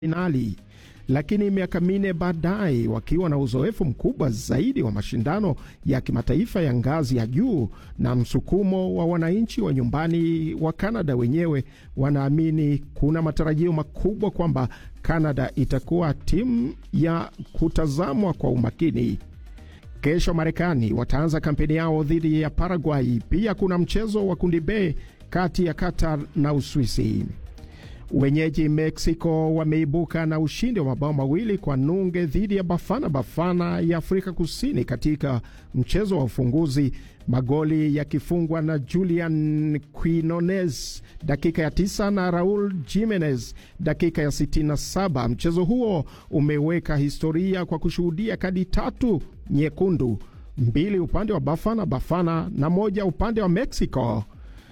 finali lakini miaka minne baadaye, wakiwa na uzoefu mkubwa zaidi wa mashindano ya kimataifa ya ngazi ya juu na msukumo wa wananchi wa nyumbani wa Kanada wenyewe, wanaamini kuna matarajio makubwa kwamba Kanada itakuwa timu ya kutazamwa kwa umakini. Kesho Marekani wataanza kampeni yao dhidi ya Paraguay. Pia kuna mchezo wa kundi B kati ya Qatar na Uswisi. Wenyeji Mexico wameibuka na ushindi wa mabao mawili kwa nunge dhidi ya Bafana Bafana ya Afrika Kusini katika mchezo wa ufunguzi, magoli yakifungwa na Julian Quinones dakika ya tisa na Raul Jimenez dakika ya 67. Mchezo huo umeweka historia kwa kushuhudia kadi tatu nyekundu, mbili upande wa Bafana Bafana na moja upande wa Mexico.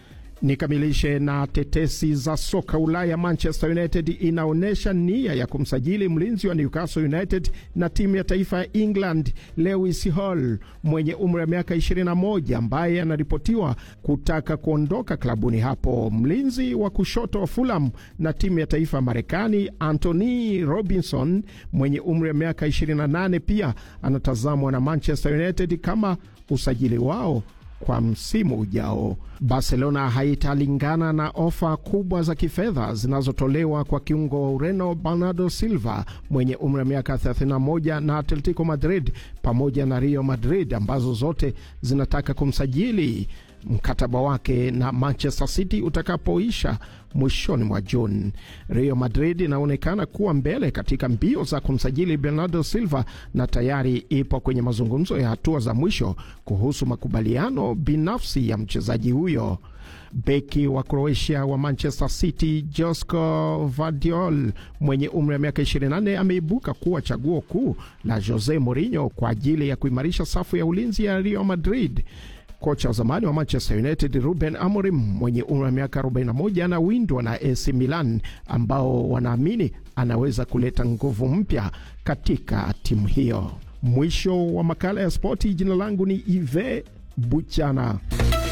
Nikamilishe na tetesi za soka Ulaya. Manchester United inaonyesha nia ya kumsajili mlinzi wa Newcastle United na timu ya taifa ya England Lewis Hall mwenye umri wa miaka 21 ambaye anaripotiwa kutaka kuondoka klabuni hapo. Mlinzi wa kushoto wa Fulham na timu ya taifa ya Marekani Anthony Robinson mwenye umri wa miaka 28 pia anatazamwa na Manchester United kama usajili wao kwa msimu ujao. Barcelona haitalingana na ofa kubwa za kifedha zinazotolewa kwa kiungo wa Ureno Bernardo Silva mwenye umri wa miaka 31 na Atletico Madrid pamoja na Real Madrid ambazo zote zinataka kumsajili mkataba wake na Manchester City utakapoisha mwishoni mwa Juni. Real Madrid inaonekana kuwa mbele katika mbio za kumsajili Bernardo Silva na tayari ipo kwenye mazungumzo ya hatua za mwisho kuhusu makubaliano binafsi ya mchezaji huyo. Beki wa Croatia wa Manchester City Josko Vardiol mwenye umri wa miaka 24 ameibuka kuwa chaguo kuu la Jose Mourinho kwa ajili ya kuimarisha safu ya ulinzi ya Real Madrid. Kocha wa zamani wa Manchester United Ruben Amorim mwenye umri wa miaka 41 anawindwa na AC Milan ambao wanaamini anaweza kuleta nguvu mpya katika timu hiyo. Mwisho wa makala ya spoti. Jina langu ni Ive Buchana.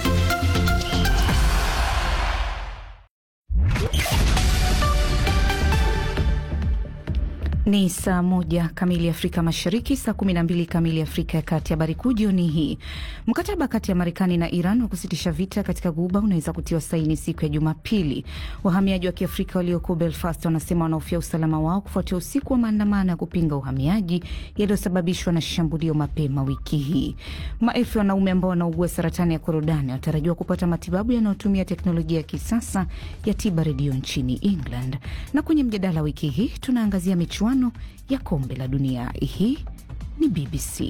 Ni saa moja kamili Afrika Mashariki, saa kumi na mbili kamili Afrika ya Kati. Habari kuu jioni hii: mkataba kati ya Marekani na Iran wa kusitisha vita katika Guba unaweza kutiwa saini siku ya Jumapili. Wahamiaji wa Kiafrika walioko Belfast wanasema wanahofia usalama wao kufuatia usiku wa maandamano ya kupinga uhamiaji yaliyosababishwa na shambulio mapema wiki hii. Maelfu ya wanaume ambao wanaugua saratani ya korodani wanatarajiwa kupata matibabu yanayotumia teknolojia ya kisasa ya tiba redio nchini England. Na kwenye mjadala wiki hii tunaangazia michuano ya kombe la dunia. Hii ni BBC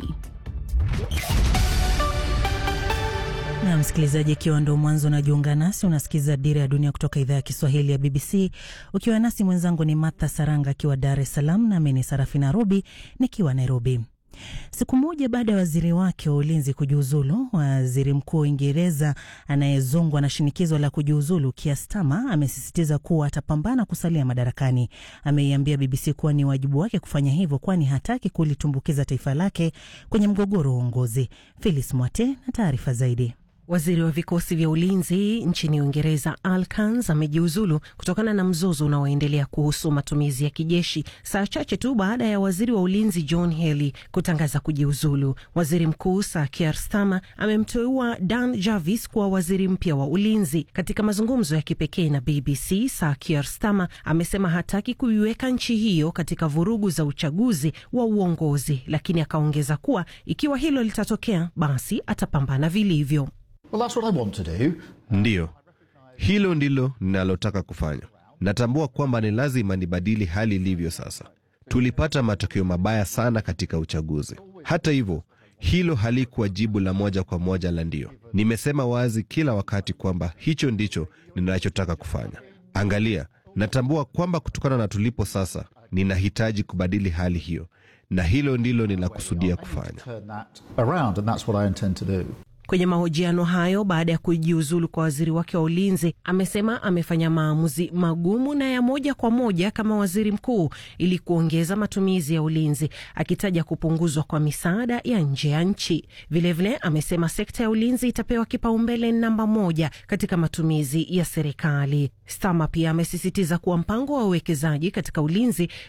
na msikilizaji, ikiwa ndo mwanzo unajiunga nasi, unasikiza Dira ya Dunia kutoka idhaa ya Kiswahili ya BBC ukiwa nasi. Mwenzangu ni Martha Saranga akiwa Dar es Salaam, nami ni Sarafina Robi nikiwa Nairobi. Siku moja baada ya waziri wake wa ulinzi kujiuzulu, waziri mkuu wa Uingereza anayezongwa na shinikizo la kujiuzulu Keir Starmer amesisitiza kuwa atapambana kusalia madarakani. Ameiambia BBC kuwa ni wajibu wake kufanya hivyo, kwani hataki kulitumbukiza taifa lake kwenye mgogoro wa uongozi. Phyllis Mwate na taarifa zaidi. Waziri wa vikosi vya ulinzi nchini Uingereza Al Kans amejiuzulu kutokana na mzozo unaoendelea kuhusu matumizi ya kijeshi, saa chache tu baada ya waziri wa ulinzi John Healey kutangaza kujiuzulu. Waziri mkuu Sir Keir Starmer amemteua Dan Jarvis kuwa waziri mpya wa ulinzi. Katika mazungumzo ya kipekee na BBC, Sir Keir Starmer amesema hataki kuiweka nchi hiyo katika vurugu za uchaguzi wa uongozi, lakini akaongeza kuwa ikiwa hilo litatokea, basi atapambana vilivyo. Well, that's what I want to do. Ndiyo, hilo ndilo ninalotaka kufanya. Natambua kwamba ni lazima nibadili hali ilivyo sasa. Tulipata matokeo mabaya sana katika uchaguzi. Hata hivyo, hilo halikuwa jibu la moja kwa moja la ndio. Nimesema wazi kila wakati kwamba hicho ndicho ninachotaka kufanya. Angalia, natambua kwamba kutokana na tulipo sasa, ninahitaji kubadili hali hiyo, na hilo ndilo ninakusudia kufanya. Turn that around, and that's what I intend to do. Kwenye mahojiano hayo baada ya kujiuzulu kwa waziri wake wa ulinzi, amesema amefanya maamuzi magumu na ya moja kwa moja kama waziri mkuu ili kuongeza matumizi ya ulinzi, akitaja kupunguzwa kwa misaada ya nje ya nchi. Vilevile amesema sekta ya ulinzi itapewa kipaumbele namba moja katika matumizi ya serikali. Stama pia amesisitiza kuwa mpango wa uwekezaji katika ulinzi